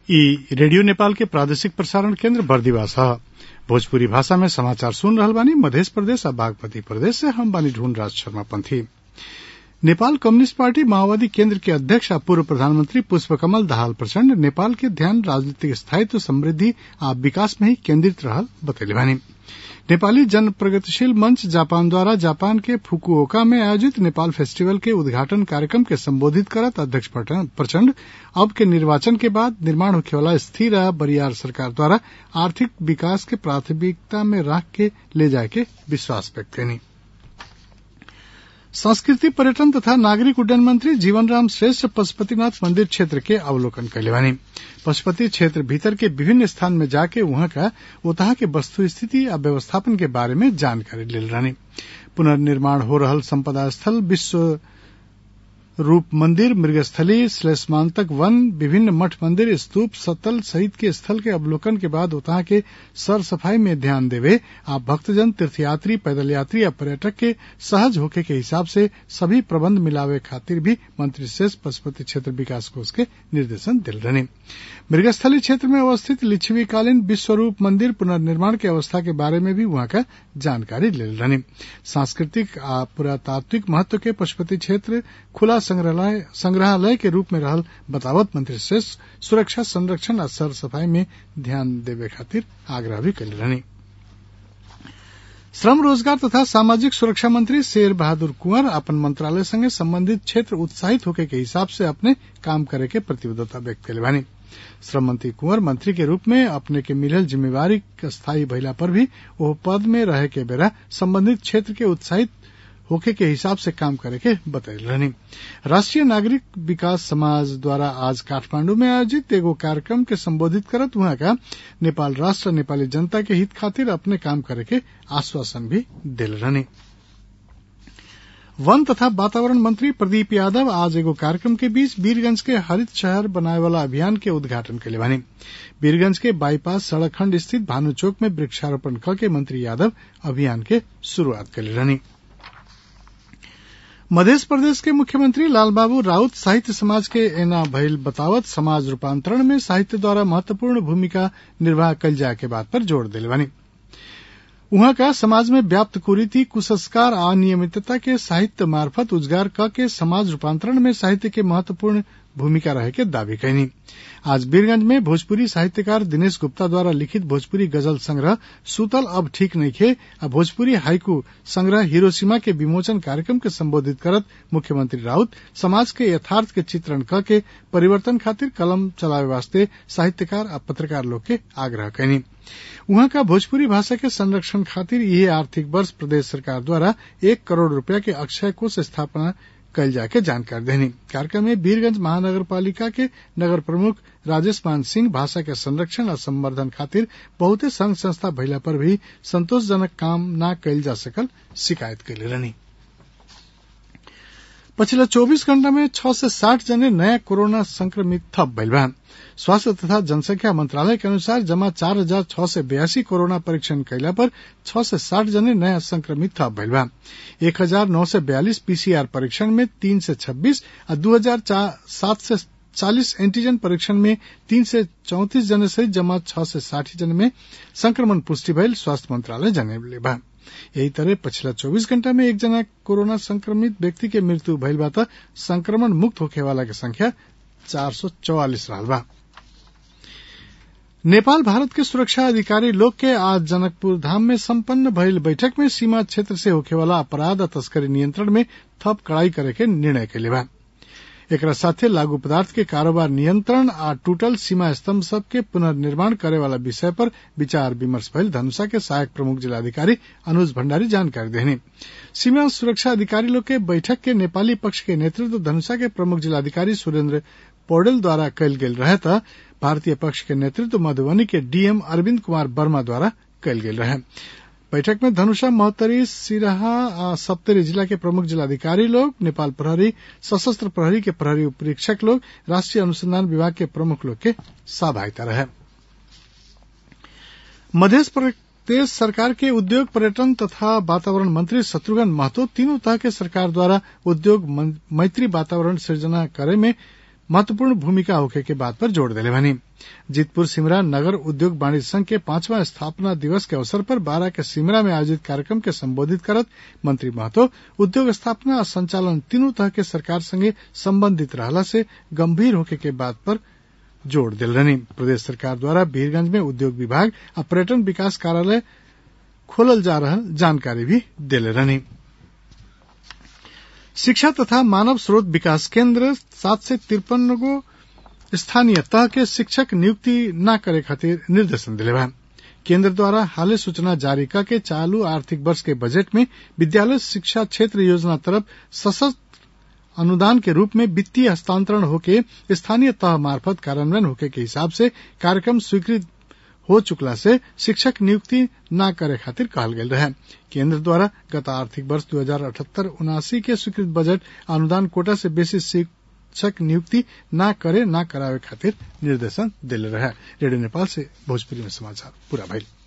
ई रेडियो नेपाल के प्रादेशिक प्रसारण केन्द्र बर्दिवास ह भोजपुरी भाषा में समाचार सुन रहल बानी मधेश प्रदेश आ बागमती प्रदेश से हम बानी ढूंढ राज शर्मा पंथी नेपाल कम्युनिस्ट पार्टी माओवादी केन्द्र के अध्यक्ष आ पूर्व प्रधानमंत्री पुष्पकमल दाहाल प्रचण्ड नेपाल के ध्यान राजनीतिक स्थायित्व समृद्धि आ विकास में ही केन्द्रित रहल बतैले बानी नेपाली जन प्रगतिशील मंच जापान द्वारा जापान के फुकुओका में आयोजित नेपाल फेस्टिवल के उद्घाटन कार्यक्रम के संबोधित करत अध्यक्ष प्रचण्ड अब के निर्वाचन के बाद निर्माण होखेवाला स्थिर आ बरियार सरकार द्वारा आर्थिक विकास के प्राथमिकता में राख के ले जाए के विश्वास व्यक्त कैनी संस्कृति पर्यटन तथा नागरिक उड्डयन मंत्री जीवनराम श्रेष्ठ पशुपतिनाथ मंदिर क्षेत्र के अवलोकन कैले बानी पशुपति क्षेत्र भीतर के विभिन्न स्थान में जाके वहां का ओतहा के वस्तु स्थिति आ व्यवस्थापन के बारे में जानकारी लेल रहनी पुनर्निर्माण हो रहल संपदा स्थल विश्व रूप मंदिर मृगस्थली श्लेषमांतक वन विभिन्न मठ मंदिर स्तूप सतल सहित के स्थल के अवलोकन के बाद उतहा के सर सफाई में ध्यान देवे आ भक्तजन तीर्थयात्री पैदल यात्री या पर्यटक के सहज होके के हिसाब से सभी प्रबंध मिलावे खातिर भी मंत्री शेष पशुपति क्षेत्र विकास कोष के निर्देशन दिल रहने मृगस्थली क्षेत्र में अवस्थित लिच्छवीकालीन विश्वरूप मंदिर पुनर्निर्माण के अवस्था के बारे में भी वहां का जानकारी ले रहने सांस्कृतिक आ पुरातात्विक महत्व के पशुपति क्षेत्र खुला संग्रहालय संग्रहालय के रूप में रहल बतावत मंत्री शेष सुरक्षा संरक्षण आ सर सफाई में ध्यान देवे खातिर आग्रह भी कैले रहनी श्रम रोजगार तथा सामाजिक सुरक्षा मंत्री शेर बहादुर कुंवर अपन मंत्रालय संगे संबंधित क्षेत्र उत्साहित होके के हिसाब से अपने काम करे के प्रतिबद्धता व्यक्त कैले बानी श्रम मंत्री कुंवर मंत्री के रूप में अपने के मिलल जिम्मेवारी स्थायी भइला पर भी ओह पद में रहे के बेरा संबंधित क्षेत्र के उत्साहित होके के हिसाब से काम करे के बतैल रहनी राष्ट्रीय नागरिक विकास समाज द्वारा आज काठमांडू में आयोजित एगो कार्यक्रम के संबोधित करत वहां का नेपाल राष्ट्र नेपाली जनता के हित खातिर अपने काम करे के आश्वासन भी दिल रहनी वन तथा वातावरण मंत्री प्रदीप यादव आज एगो कार्यक्रम के बीच वीरगंज के हरित शहर बनाए वाला अभियान के उद्घाटन के बानी वीरगंज के बाईपास सड़क खंड स्थित भानु चौक में वृक्षारोपण क के मंत्री यादव अभियान के शुरूआत कैले रहनी मध्य प्रदेश के मुख्यमंत्री लालबाबू राउत साहित्य समाज के एना भइल बतावत समाज रूपांतरण में साहित्य द्वारा महत्वपूर्ण भूमिका निर्वाह कल जाए के बात पर जोर दिले बानी उहाँ का समाज में व्याप्त कुरीति कुसंस्कार आ अनियमितता के साहित्य मार्फत उजगार क के समाज रूपांतरण में साहित्य के महत्वपूर्ण भूमिका रहे के दावी कैनी आज वीरगंज में भोजपुरी साहित्यकार दिनेश गुप्ता द्वारा लिखित भोजपुरी गजल संग्रह सुतल अब ठीक नइखे आ भोजपुरी हाइकू संग्रह हिरोशिमा के विमोचन कार्यक्रम के संबोधित करत मुख्यमंत्री राउत समाज के यथार्थ के चित्रण क के परिवर्तन खातिर कलम चलावे वास्ते साहित्यकार आ पत्रकार लोग के आग्रह कैनी उहाँ का भोजपुरी भाषा के संरक्षण खातिर यह आर्थिक वर्ष प्रदेश सरकार द्वारा एक करोड़ रूपया के अक्षय कोष स्थापना कल जाके जानकारी देनी कार्यक्रम में वीरगंज महानगर पालिका के नगर प्रमुख राजेश मान सिंह भाषा के संरक्षण और संवर्धन खातिर बहुते संघ संस्था भइला पर भी संतोषजनक काम न कैल जा सकल शिकायत कैले रहनी पछिल्ला चौबीस घण्टा में छह से साठ जने नयाँ कोरोना संक्रमित थप भइल बा स्वास्थ्य तथा जनसंख्या मंत्रालय के अनुसार जमा चार हजार छह सय बयासी कोरोना परीक्षण कैला पर छह से साठ जने नयाँ संक्रमित थप भइल बा एक हजार नौ सय बयालिस पीसीआर परीक्षण में तीन से छब्बीस आ दू हजार सात से चालीस एंटीजन परीक्षण में तीन से चौतीस जने सहित जमा छह से साठी जने में संक्रमण पुष्टि भइल स्वास्थ्य मंत्रालय जनौले बा यही तरह पछिला चौबीस घंटा में एक जना कोरोना संक्रमित व्यक्ति के मृत्यु भइल बा त संक्रमण मुक्त होखे वाला के संख्या चार सौ चौवालिस रहल बा नेपाल भारत के सुरक्षा अधिकारी लोग के आज जनकपुर धाम में संपन्न भइल बैठक में सीमा क्षेत्र से होखेवाला अपराध आ तस्करी नियंत्रण में थप कड़ाई करे के निर्णय कैले बा एकरा साथे लागू पदार्थ के कारोबार नियंत्रण आ टूटल सीमा स्तंभ सब के पुनर्निर्माण करे वाला विषय पर विचार विमर्श भइल धनुषा के सहायक प्रमुख जिलाधिकारी अनुज भण्डारी जानकारी देनी सीमा सुरक्षा अधिकारी लोग के बैठक के नेपाली पक्ष के नेतृत्व धनुषा के प्रमुख जिलाधिकारी सुरेन्द्र पौडेल द्वारा कयल गेल रहे त भारतीय पक्ष के नेतृत्व मधुबनी के डीएम अरविंद कुमार वर्मा द्वारा कयल गेल रहे बैठक में धनुषा महोत्तरी सिराहा आ सप्तरी जिला के प्रमुख जिलाधिकारी लोग नेपाल प्रहरी सशस्त्र प्रहरी के प्रहरी उपरीक्षक लोग राष्ट्रीय अनुसंधान विभाग के प्रमुख लोग के सहभागिता रहे मध्य प्रदेश सरकार के उद्योग पर्यटन तथा वातावरण मंत्री शत्रुघ्न महतो तीनों तरह के सरकार द्वारा उद्योग मैत्री वातावरण सृजना करे में महत्वपूर्ण भूमिका होखे के बात पर जोड़ दिले भनी जीतपुर सिमरा नगर उद्योग वाणिज्य संघ के पांचवा स्थापना दिवस के अवसर पर बारह के सिमरा में आयोजित कार्यक्रम के संबोधित करत मंत्री महतो उद्योग स्थापना और संचालन तीनों तरह के सरकार संगे संबंधित रहला से गंभीर होके के बात पर जोड़ दिल रहनी प्रदेश सरकार द्वारा वीरगंज में उद्योग विभाग और पर्यटन विकास कार्यालय खोलल जा रहा जानकारी भी दिले रहनी शिक्षा तथा मानव स्रोत विकास केंद्र सात से तिरपन गो स्थानीय तह के शिक्षक नियुक्ति न करे खातिर निर्देशन दिले बा केंद्र द्वारा हाले सूचना जारी करके चालू आर्थिक वर्ष के बजट में विद्यालय शिक्षा क्षेत्र योजना तरफ सशक्त अनुदान के रूप में वित्तीय हस्तांतरण होके स्थानीय तह मार्फत कार्यान्वयन होके के हिसाब से कार्यक्रम स्वीकृत हो चुकला से शिक्षक नियुक्ति न करे खातिर कहल गेल रहे केंद्र द्वारा गत आर्थिक वर्ष दो हजार अठहत्तर उनासी के स्वीकृत बजट अनुदान कोटा से बेसी शिक्षक नियुक्ति न करे न करावे खातिर निर्देशन दिले रहे रेडियो नेपाल से भोजपुरी में समाचार पूरा भइल